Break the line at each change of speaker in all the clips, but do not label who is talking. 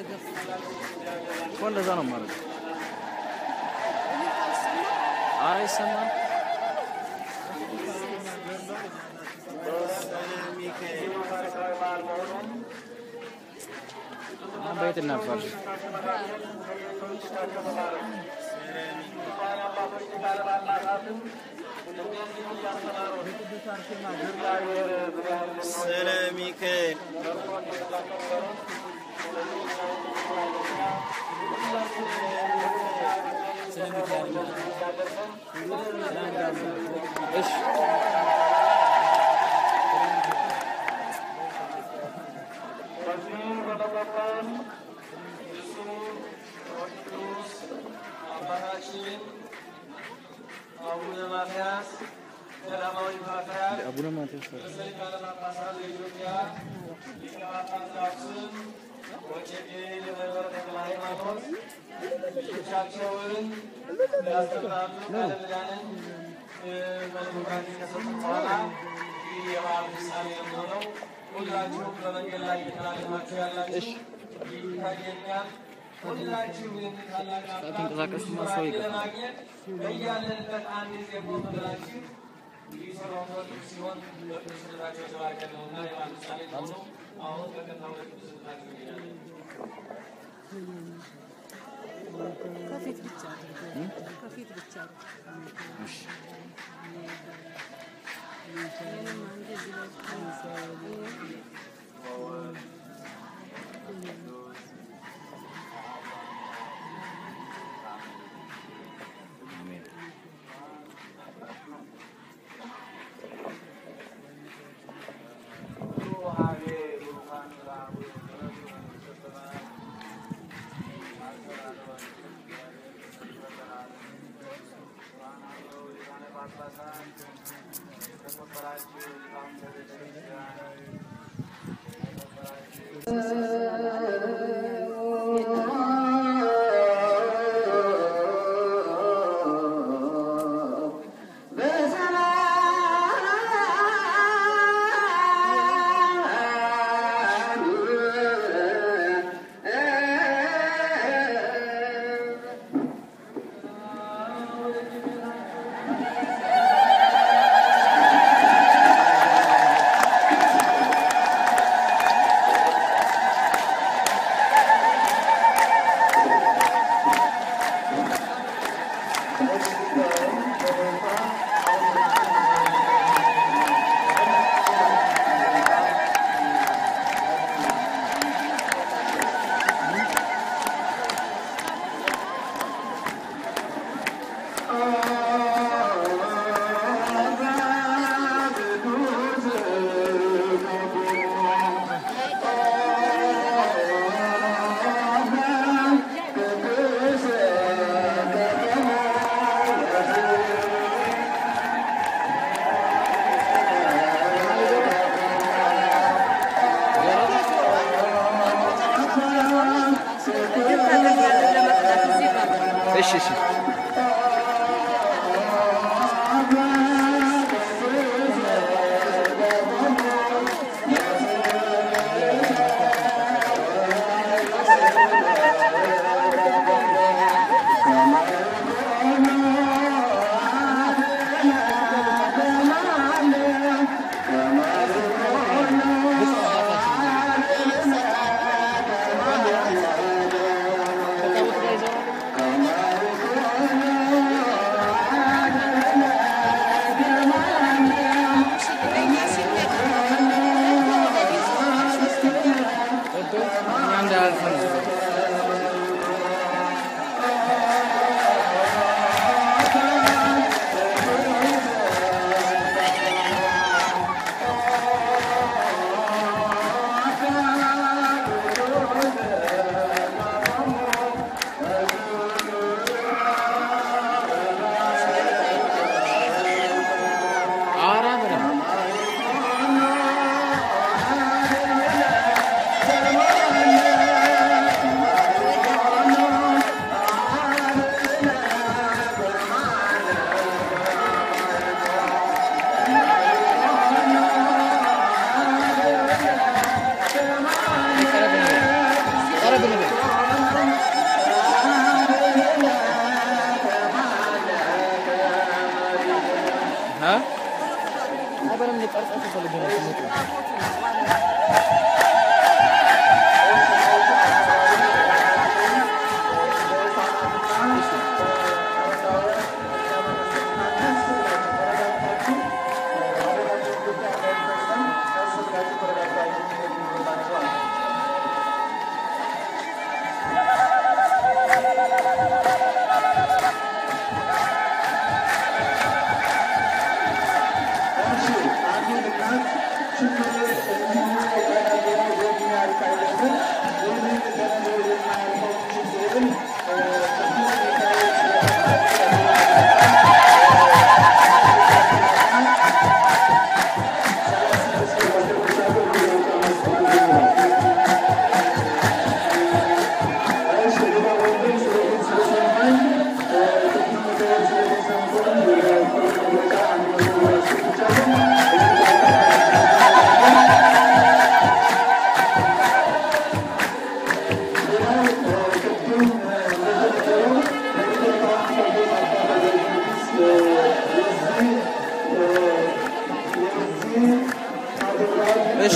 እየገፉ
እኮ እንደዛ ነው ማለት ኧረ ይሰማል። አሁን በየት እናልፋለን?
ስለ ሚካኤል
እሺ
በዚህ በመቀጠል ብፁዕ ወቅዱስ አባታችን አቡነ ማትያስ ገዳማዊ ፓትርያርክ
አቡነ ማትያስ
ርዕሰ ሊቃነ ጳጳሳት ዘኢትዮጵያ ሊቀ ጳጳስ ዘአክሱም ወእጨጌ ዘመንበረ ተክለ ሃይማኖት ልጆቻቸውን ያስተምራሉ። ቃለ ምዕዳንን መዝሙራን ከሰጡ በኋላ ይህ የበዓል ፍጻሜ ነው የሚሆነው። ሁላችሁም በመንገድ ላይ እየተላለፋችሁ ያላችሁ ይታየኛል። ሁላችሁ ታላቅ
ተንቀሳቀስ ሰው ይገፋል።
ለማግኘት በያለንበት አንድ ጊዜ ቆም ብላችሁ እንግዲህ ሰሎሞን ሲሆን በቅዱስነታቸው የተባረከ ነውና የበዓል ፍጻሜ ነው። አሁን በቀጥታ ወደ ቅዱስነታቸው እንሄዳለን።
ከፊት ብቻ ከፊት ብቻ
እሺ
ይህንም አንድ እዚህ ላይ
አሜን። እሺ እሺ
Thank
እሺ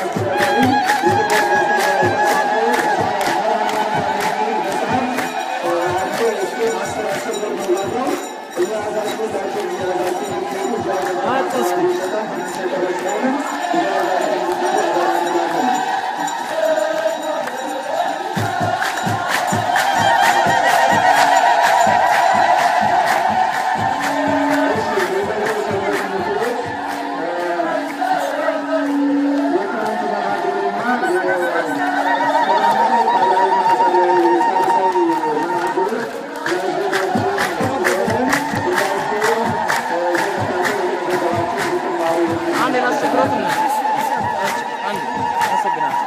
አንድ ላስቸግሮት ነው። አንድ አመሰግናለሁ።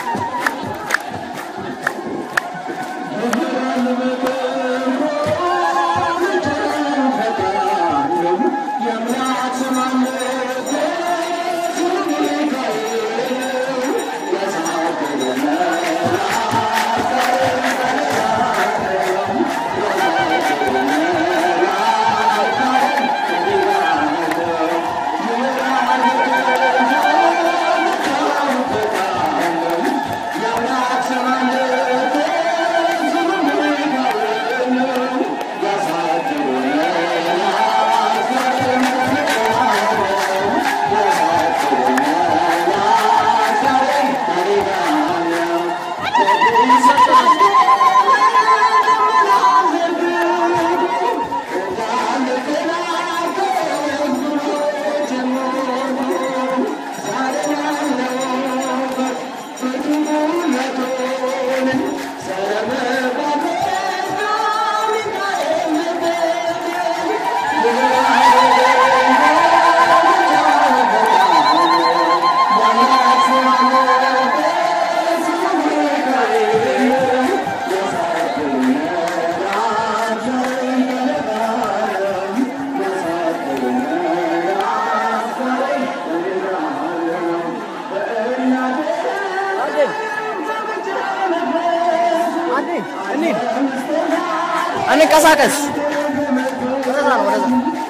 እንቀሳቀስ። ወደዛ ነው ወደዛ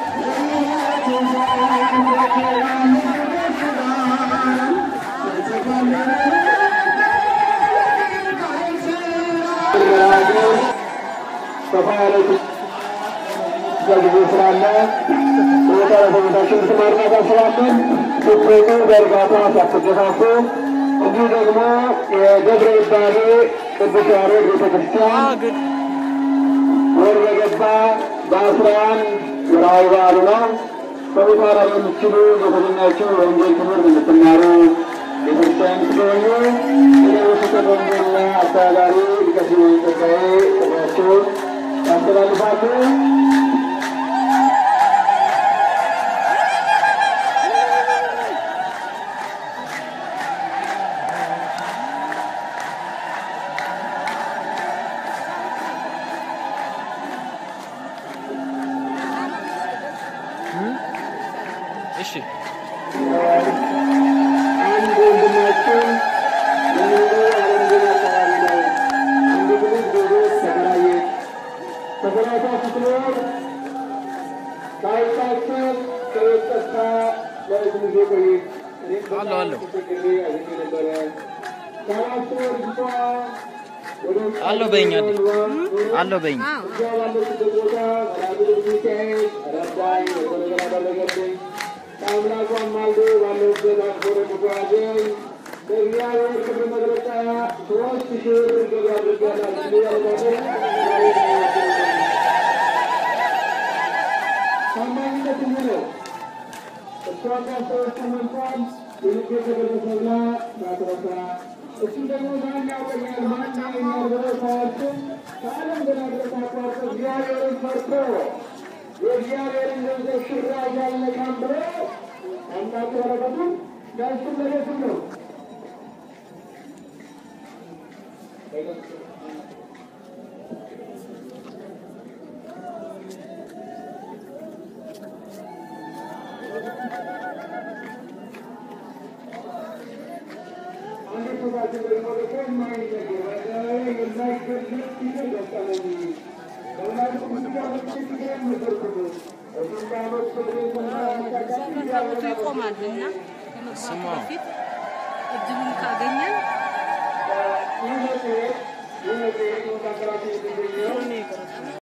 ሰፋ ያለ ጊዜ ስላለ ሁኔታ ለሰውነታችን ትማርናታ ስላለን ስትወጡ በእርጋታ ሳትገፋፉ እንዲሁ ደግሞ የገብረ ይባቤ ቅዱስ ያሬድ ቤተክርስቲያን ወር በገባ በአስራ አንድ ወርሃዊ በዓሉ ነው። በቦታራ የምትችሉ የተገኛችሁ ወንጌል ትምህርት የምትማሩ ቤተክርስቲያን ስትገኙ የደቡብ ወንጌልና አስተዳዳሪ ሊቀ ስዩም ጸጋዬ ጥሪያቸውን ያስተላልፋሉ።
እሺ
አንድ ወንድማችን በኑሮ አለምገና አካባቢ ላይ አንድ ትልቅ ቤት ተከራየች። ተከራይታ ስትኖር ታይታችን ከቤት ጠፍታ ለረጅም ጊዜ ቆየች።
አለሁ አለሁ አለሁ በይኝ አለ አለሁ በይኝ
ከአምላኩ አማልዶ ባለሁበት አክብሮ ተጓዘኝ በእግዚአብሔር ክብር መግለጫ ሶስት ሺህ ብር ገቢ አድርጋላችሁ ያልኳቸው ታማኝነት ይህ ነው። እሷ ካሰበችው እንኳን የልቤ ተገለጸ ብላ ማትረሳ እሱ ደግሞ ማን ያውቀኛል ማን ያየኛል ብለው ሳያስብ ከዓለም ገና ድረስ አቋርጦ እግዚአብሔርን ፈርቶ የእግዚአብሔርን ገንዘብ ሽራጅ አልነካም ብሎ አምላክ በረከቱን ለእሱም ለቤቱም ነው። አንድ ሰባችን ደግሞ ደግሞ የማይነገር የማይገለጥ ነገር ገጠመኝ። በወላጅ ምስጋኖች ችግር ነበርኩ። እሱም በዓመት ፍቅሬ
ዘፈን ታቦቱ ይቆማል እና ከመግባቱ በፊት እድሉን ካገኘን
ይህ መጽሔት ይህ መጽሔት በሀገራችን የሚገኘው